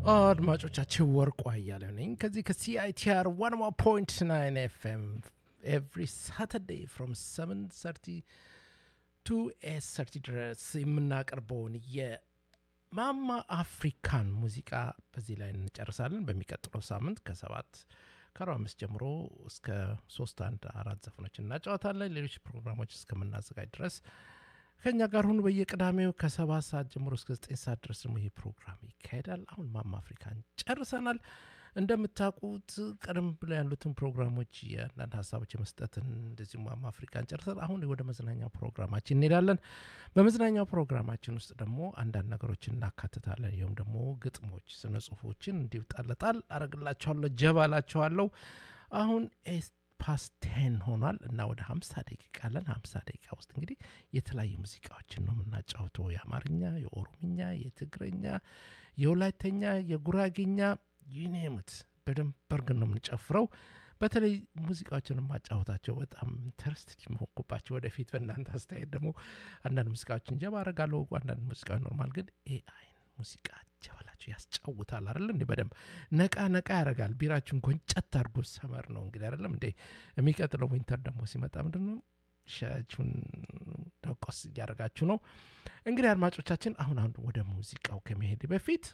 አድማጮቻችን ወርቁ አያሌው ነኝ ከዚህ ከሲአይቲአር ዋን ፖይንት ናይን ኤፍኤም ኤቭሪ ሳተርዴይ ፍሮም ሰቨን ሰርቲ ቱ ኤስ ሰርቲ ድረስ የምናቀርበውን የማማ አፍሪካን ሙዚቃ በዚህ ላይ እንጨርሳለን። በሚቀጥለው ሳምንት ከሰባት ከአርባ አምስት ጀምሮ እስከ ሶስት አንድ አራት ዘፈኖች እናጫወታለን። ሌሎች ፕሮግራሞች እስከምናዘጋጅ ድረስ ከኛ ጋር ሁኑ። በየቅዳሜው ከሰባት ሰዓት ጀምሮ እስከ ዘጠኝ ሰዓት ድረስ ደግሞ ይህ ፕሮግራም ይካሄዳል። አሁን ማማ አፍሪካን ጨርሰናል። እንደምታውቁት ቀደም ብሎ ያሉትን ፕሮግራሞች የአንዳንድ ሀሳቦች የመስጠትን እንደዚሁ ማማ አፍሪካን ጨርሰን አሁን ወደ መዝናኛ ፕሮግራማችን እንሄዳለን። በመዝናኛው ፕሮግራማችን ውስጥ ደግሞ አንዳንድ ነገሮችን እናካትታለን። ይሁም ደግሞ ግጥሞች፣ ስነ ጽሁፎችን እንዲሁ ጣልጣል አረግላችኋለሁ፣ ጀባላችኋለሁ። አሁን ፓስት ቴን ሆኗል እና ወደ ሀምሳ ደቂቃ አለን። ሀምሳ ደቂቃ ውስጥ እንግዲህ የተለያዩ ሙዚቃዎችን ነው የምናጫውተው። የአማርኛ፣ የኦሮምኛ፣ የትግረኛ፣ የወላይተኛ፣ የጉራጌኛ ዩኔምት በደንብ በርግን ነው የምንጨፍረው። በተለይ ሙዚቃዎችን የማጫወታቸው በጣም ኢንተረስትድ መሆንኩባቸው ወደፊት በእናንተ አስተያየት ደግሞ አንዳንድ ሙዚቃዎችን ጀባ አረጋለሁ። አንዳንድ ሙዚቃዎች ኖርማል፣ ግን ኤአይ ሙዚቃ ጀበላችሁ ያስጫውታል አይደለ እንዴ? በደንብ ነቃ ነቃ ያደርጋል። ቢራችሁን ጎንጨት አድርጎ ሰመር ነው እንግዲህ አይደለም እንዴ? የሚቀጥለው ዊንተር ደግሞ ሲመጣ ምንድን ነው ሻያችሁን ደቆስ እያደረጋችሁ ነው እንግዲህ አድማጮቻችን። አሁን አሁን ወደ ሙዚቃው ከመሄድ በፊት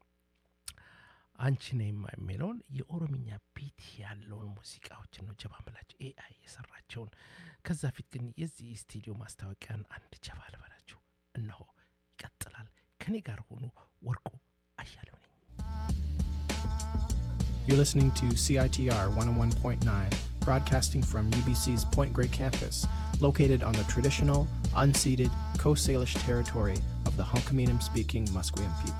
አንቺ ነይማ የሚለውን የኦሮምኛ ቢት ያለውን ሙዚቃዎችን ነው ጀባ ምላቸው ኤአይ የሰራቸውን። ከዛ ፊት ግን የዚህ ስቱዲዮ ማስታወቂያን አንድ ጀባ ልበላችሁ። እነሆ ይቀጥላል። ከኔ ጋር ሆኑ። ወርቁ አያሌው ነኝ። You're listening to CITR 101.9, broadcasting from UBC's Point Grey campus, located on the traditional, unceded Coast Salish territory of the Hunkaminam speaking Musqueam people.